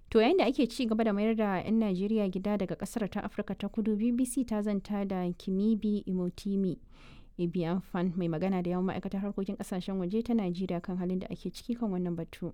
To yayin da ake ci gaba da mayar da 'yan Najeriya gida daga kasar ta Afirka ta kudu BBC ta zanta da Kimibi Imotimi. Ibiyan Fan mai magana da yawan ma'aikatar harkokin kasashen waje ta Najeriya kan halin da ake ciki kan wannan batu.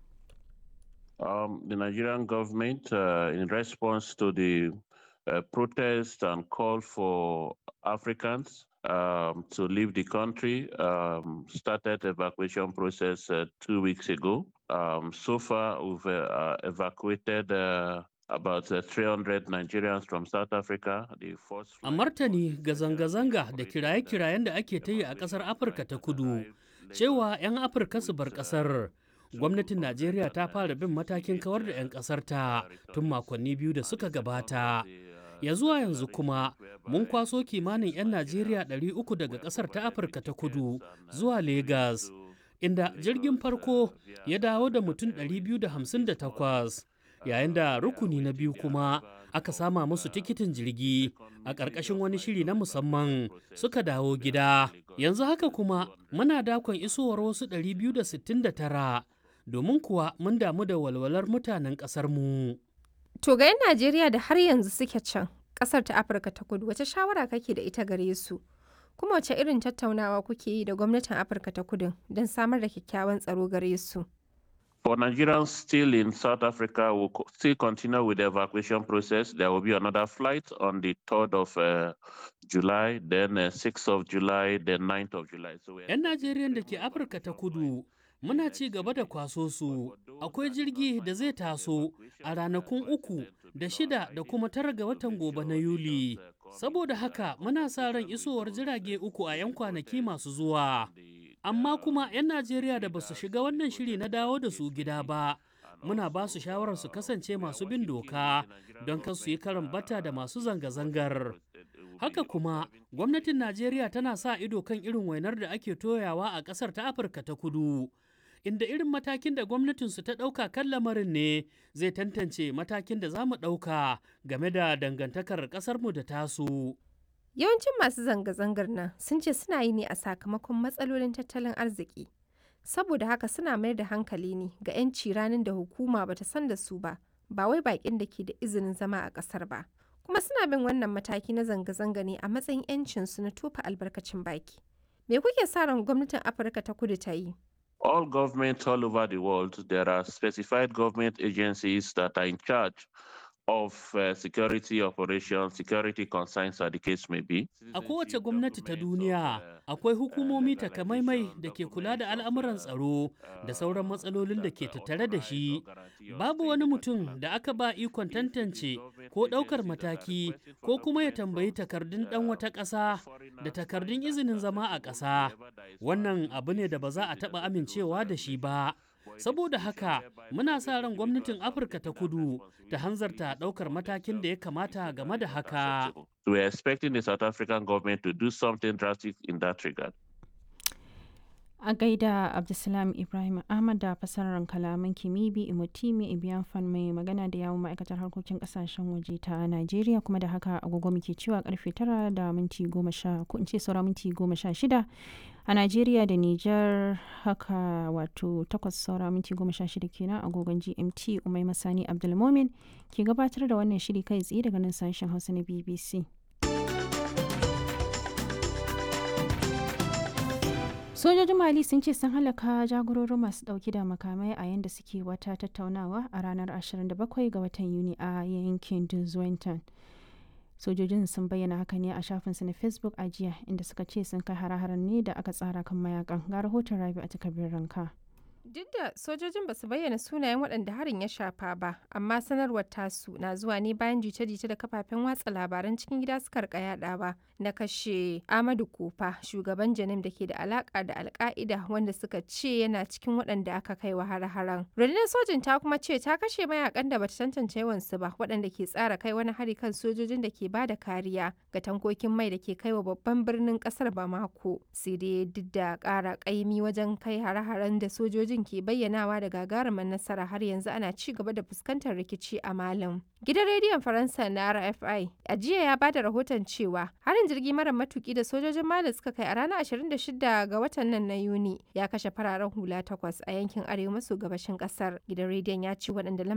Um, the Nigerian government, uh, in response to the uh, protest and call for Africans um, to leave the country, um, started evacuation process uh, two weeks ago. Um, so far, we've uh, evacuated uh, about uh, 300 Nigerians from South Africa. The first A martani ga zanga-zanga da kiraye-kirayen da ake ta yi a ƙasar Afirka ta kudu, cewa 'yan Afirka su bar ƙasar. Gwamnatin Najeriya ta fara bin matakin kawar da 'yan ƙasar ta tun makonni biyu da suka gabata. Ya zuwa yanzu kuma mun kwaso kimanin 'yan Najeriya 300 daga ƙasar ta Afirka ta kudu zuwa Legas, inda jirgin farko ya dawo da mutum 258. yayin da rukuni na biyu kuma aka sama musu tikitin jirgi a ƙarƙashin wani shiri na musamman suka dawo gida yanzu haka kuma muna dakon isowar wasu 269 domin kuwa mun damu da walwalar mutanen ƙasarmu. To ga 'yan Najeriya da har yanzu suke can ƙasar ta Afirka ta kudu wace shawara kake da ita gare su? Kuma wace irin tattaunawa kuke yi da gwamnatin Afirka ta kudu don samar da kyakkyawan tsaro gare su? For Nigerians still in South Africa, will co- still continue with the evacuation process. There will be another flight on the 3rd of uh, July, then uh, 6th of July, then 9th of July. So we're 'Yan Najeriyan da ke Afirka ta kudu muna ci gaba da kwaso su akwai jirgi da zai taso a ranakun uku da shida da kuma tara ga watan gobe na Yuli. Saboda haka muna sa ran isowar jirage uku a 'yan kwanaki masu zuwa. Amma kuma 'yan Najeriya da ba su shiga wannan shiri na dawo da su gida ba, muna ba su shawarar su kasance masu bin doka don kan su yi karan bata da masu zanga-zangar. Haka kuma, gwamnatin Najeriya tana sa ido kan irin wainar da ake toyawa a ƙasar ta Afirka ta kudu. Inda irin matakin da gwamnatinsu ta ɗauka kan lamarin ne zai tantance matakin da za mu ɗauka game da dangantakar ƙasarmu da tasu. Yawancin masu zanga-zangar nan sun ce suna yi ne a sakamakon matsalolin tattalin arziki. Saboda haka suna mayar da hankali ne ga 'yanci ranar da hukuma bata san da su ba, ba wai baƙin da ke da izinin zama a ƙasar ba. Kuma suna bin wannan mataki na zanga-zanga ne a matsayin 'yancinsu na tofa albarkacin baki. Me kuke sa ran gwamnatin Afirka ta kudu ta yi? all governments all over the world, there are specified government agencies that are in charge of uh, security operations, security concerns, as the case may be. A kowace gwamnati ta duniya akwai hukumomi takamaimai da ke kula da al'amuran tsaro da sauran matsalolin da ke tattare da shi. Babu wani mutum da aka ba ikon tantance ko ɗaukar mataki ko kuma ya tambayi takardun ɗan wata ƙasa da takardun izinin zama a ƙasa. Wannan abu ne da ba za a taɓa amincewa da shi ba. Saboda haka muna sa ran gwamnatin Afirka ta kudu ta hanzarta ɗaukar matakin da ya kamata game da haka. We're expecting the South African government to do something drastic in that regard. A gaida Abdulsalam Ibrahim Ahmad da fasarar kalaman Kimibi Imotimi Ibiyan Fan mai magana da yawon ma'aikatar harkokin kasashen waje ta Najeriya kuma da haka agogo muke cewa karfe tara da minti goma sha ko in ce saura minti goma sha shida a Najeriya da Nijar haka wato takwas saura minti goma sha shida kenan agogon GMT Umai Masani Abdulmomin ke gabatar da wannan shiri kai tsaye daga nan sashen Hausa na BBC. sojojin mali sun ce sun halaka jagororin masu dauki da makamai a yadda suke wata tattaunawa a ranar 27 ga watan yuni a yankin duzwenton sojojin sun bayyana haka ne a shafinsu na facebook a jiya inda suka ce sun kai hare-haren ne da aka tsara kan mayakan ga rahoton rabi a takardar ranka Duk da sojojin ba su bayyana sunayen waɗanda harin ya shafa ba, amma sanarwar tasu na zuwa ne bayan jita-jita da kafafen watsa labaran cikin gida suka rika yadawa na kashe Amadu Kofa, shugaban Janim da ke da alaka da Alka'ida wanda suka ce yana cikin waɗanda aka kai wa har-haren. Rundunar sojin ta kuma ce ta kashe mayakan da bata tantance yawansu ba, waɗanda ke tsara kai wani hari kan sojojin da ke bada kariya ga tankokin mai da ke kai wa babban birnin ƙasar Bamako. Sai dai duk da ƙara ƙaimi wajen kai hare-haren da sojojin ke bayyanawa da gagarumar nasara har yanzu ana ci gaba da fuskantar rikici a Malam. Gidan rediyon Faransa na RFI a jiya ya bada rahoton cewa harin jirgi mara matuki da sojojin Mali suka kai a ranar 26 ga watan nan na Yuni ya kashe fararen hula takwas a yankin arewa maso gabashin kasar. Gidan rediyon ya ce waɗanda